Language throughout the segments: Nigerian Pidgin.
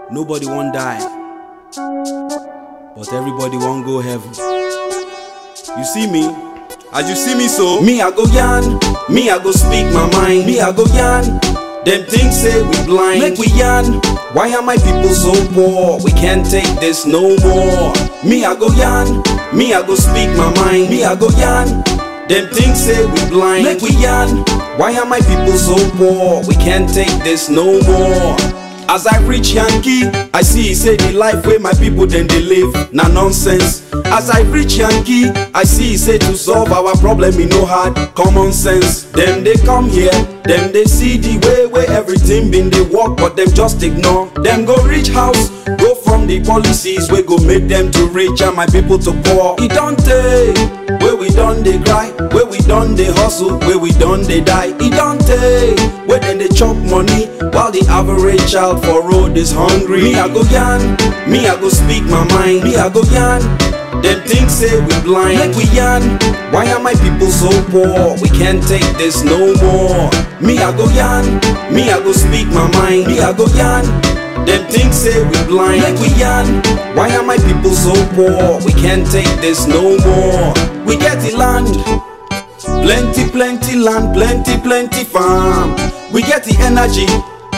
Nobody won't die, but everybody won't go heaven. You see me? As you see me so, me I go yarn, me I go speak my mind, me I go yarn. Them things say we blind, make we yarn. Why are my people so poor? We can't take this no more. Me I go yarn, me I go speak my mind, me I go yarn. Them things say we blind, make we yarn. Why are my people so poor? We can't take this no more. As I reach Yankee, I see say the life where my people then they live, na nonsense. As I reach Yankee, I see say to solve our problem in no hard common sense. Them they come here, them they see the way where everything been they work, but them just ignore. Them go reach house, go from the policies we go make them to rich and my people to poor. It don't take where we done they cry, where we done they hustle, where we done they die. It don't take where then they chop money while the average child for road is hungry. Me I go yarn, me I go speak my mind, me I go yarn. Them things say we blind, like we yarn. Why are my people so poor? We can't take this no more. Me I go yarn, me I go speak my mind, me I go yarn. Them things say we blind, like we yarn. Why are my people so poor? We can't take this no more. We get the land, plenty, plenty land, plenty, plenty farm. We get the energy,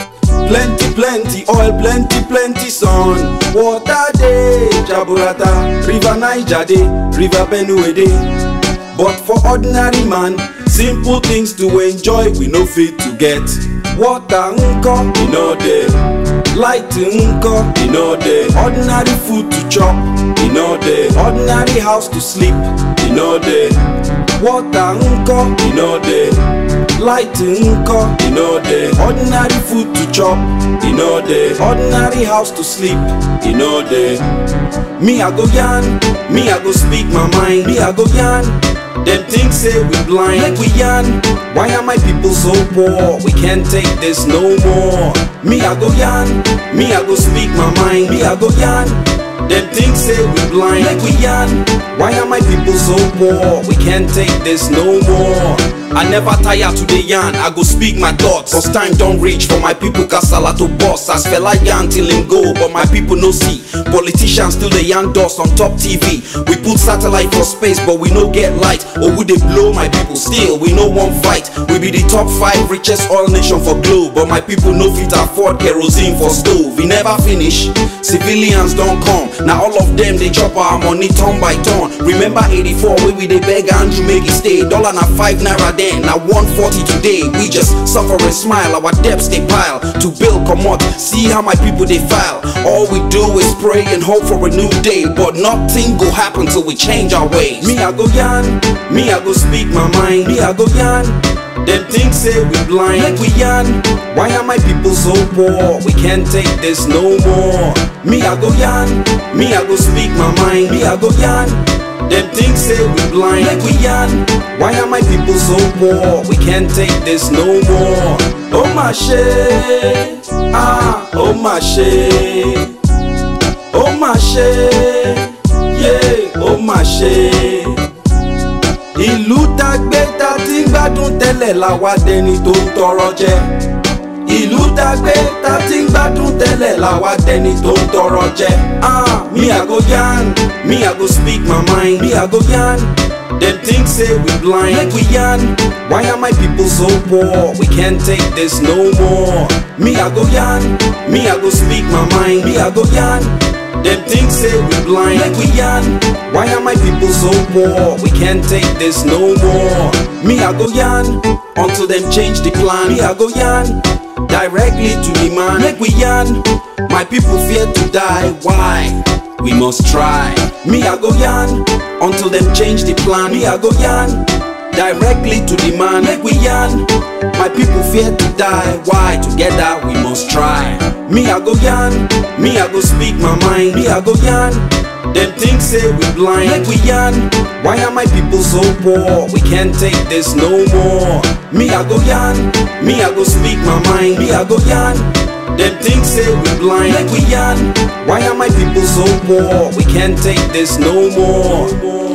plenty, plenty oil, plenty, plenty sun. Water day, Jaburata, River Niger day, River Benue day. But for ordinary man, simple things to enjoy we no fit to get. Water nko, e no dey. Light nko, e no dey. Ordinary food to chop, e no dey. Ordinary house to sleep, e no dey. Water nko, e no dey. Light nko, e no dey. Ordinary food to chop, e no dey. Ordinary house to sleep, e no dey. Me I go yarn, me I go speak my mind, me I go yarn. Them things say we blind, like we yarn. Why are my people so poor? We can't take this no more. Me I go yarn, me I go speak my mind, me I go yarn. Them things say we blind, like we yarn. Why are my people so poor? We can't take this no more. I never tire to the yarn, I go speak my thoughts. Cause time don't reach for my people, kasala to boss. As fella yarn till him go, but my people no see. Politicians still the yarn dust on top TV. We put satellite for space, but we no get light. Or would they blow my people? Still, we no one fight. We be the top five richest oil nation for globe, but my people no fit afford kerosene for stove. We never finish. Civilians don't come. Now all of them they chop our money turn by turn. Remember 84 where we they beg Andrew make it stay. Dollar na five naira then, now 140 today. We just suffer and smile. Our debts they pile to build come out. See how my people they file. All we do is pray and hope for a new day, but nothing go happen till we change our ways. Me I go yarn, me I go speak my mind. Me I go yarn. Them things say we blind, like we yarn. Why are my people so poor? We can't take this no more. Me I go yarn, me I go speak my mind. Me I go yarn. Them things say we blind, like we yarn. Why are my people so poor? We can't take this no more. Oh my shit, ah, oh my shit, oh my shit, yeah, oh my shit. Ìlú tá gbé tá ti ń gbádùn tẹ́lẹ̀ la wá dẹni tó ń tọrọ jẹ. Ìlú tá gbé tá ti ń gbádùn tẹ́lẹ̀ la wá dẹni tó ń tọrọ jẹ. Ah, me I go yarn, me I go speak my mind, me I go yarn. Them things say we blind, like we yarn. Why are my people so poor? We can't take this no more. Me I go yarn, me I go speak my mind, me I go yarn. Them things say we blind, like we yarn. Why are my people so poor? We can't take this no more. Me I go yarn until them change the plan. Me I go yarn directly to the man. Like we yarn, my people fear to die. Why? We must try. Me I go yarn until them change the plan. Me I go yarn directly to the man. Like we yarn, my people fear to die. Why? Together we must try. Me I go yarn, me I go speak my mind. Me I go yarn. Them things say we blind, like we yarn. Why are my people so poor? We can't take this no more. Me I go yarn, me I go speak my mind. Me I go yarn. Them things say we blind, like we yarn. Why are my people so poor? We can't take this no more.